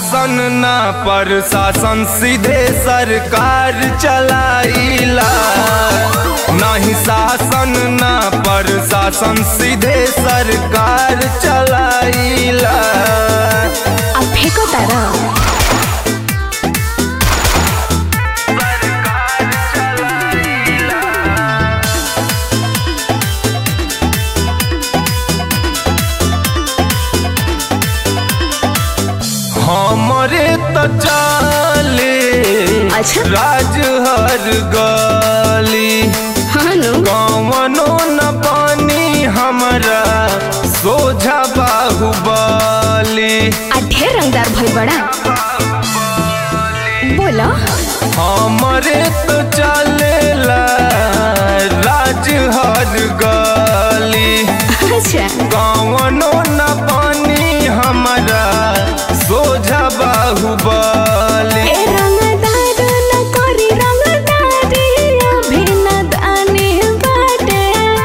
शासन ना प्रशासन सीधे सरकार चलाइला नहीं शासन ना प्रशासन सीधे सरकार चलाइला अब फेंको तारा हमरे तो चाले अच्छा राज हर गली हाँ नु कवनो न पानी हमरा सोझा बाहुबली आ ढेर रंगदार भइल बड़ा बोलो हमरे तो चलेला राज हर गली अच्छा कवनो न पानी हमरा सोझा बाहुबली ए रंगदार न करी रंगदारी अभी न दानी बाटे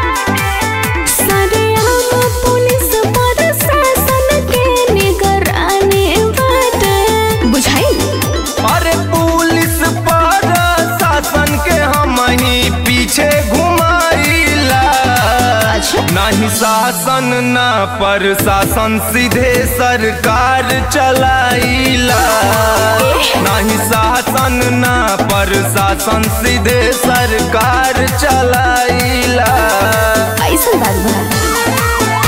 सरेआम पुलिस प्रशासन के निगरानी बाटे बुझाई अरे पुलिस पर शासन के हम ही पीछे घुमाइला अच्छा नहीं शासन ना प्रशासन सीधे सरकार चलाइला नहीं शासन ना प्रशासन सीधे सरकार चलाइला ऐसा बात बा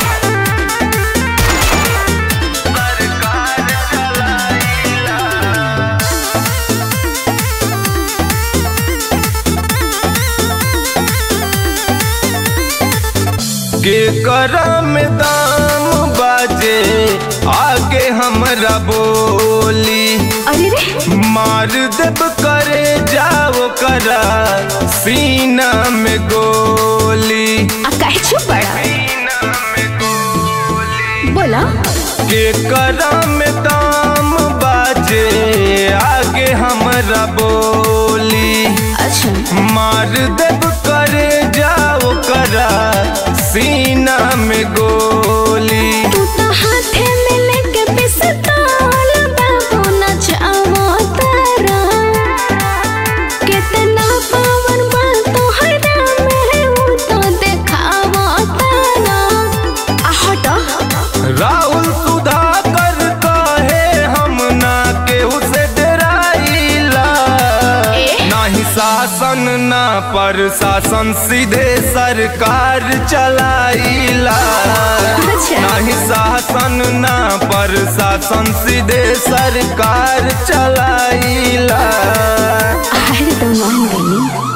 के करम दाम बाजे आगे हमरा बोली अरे रे मार देब करे जाओ करा सीना में गोली आ काहे चुप बड़ा सीना में गोली बोला के करम दाम बाजे आगे हमरा बोली अच्छा मार देब करे जाओ करा सीना में गोली तू तो हाथे में लेके पिस्तौल बाबू नचावो तारा कितना पावन बा तोहरा में ऊ तो देखावो तारा आ हटो राहुल सुधाकर कहे हम ना केहू से डराइला ए? नहीं शासन ना प्रशासन सीधे सरकार चलाइला अच्छा। नहीं शासन ना प्रशासन सीधे सरकार चलाइला अरे तो मान गई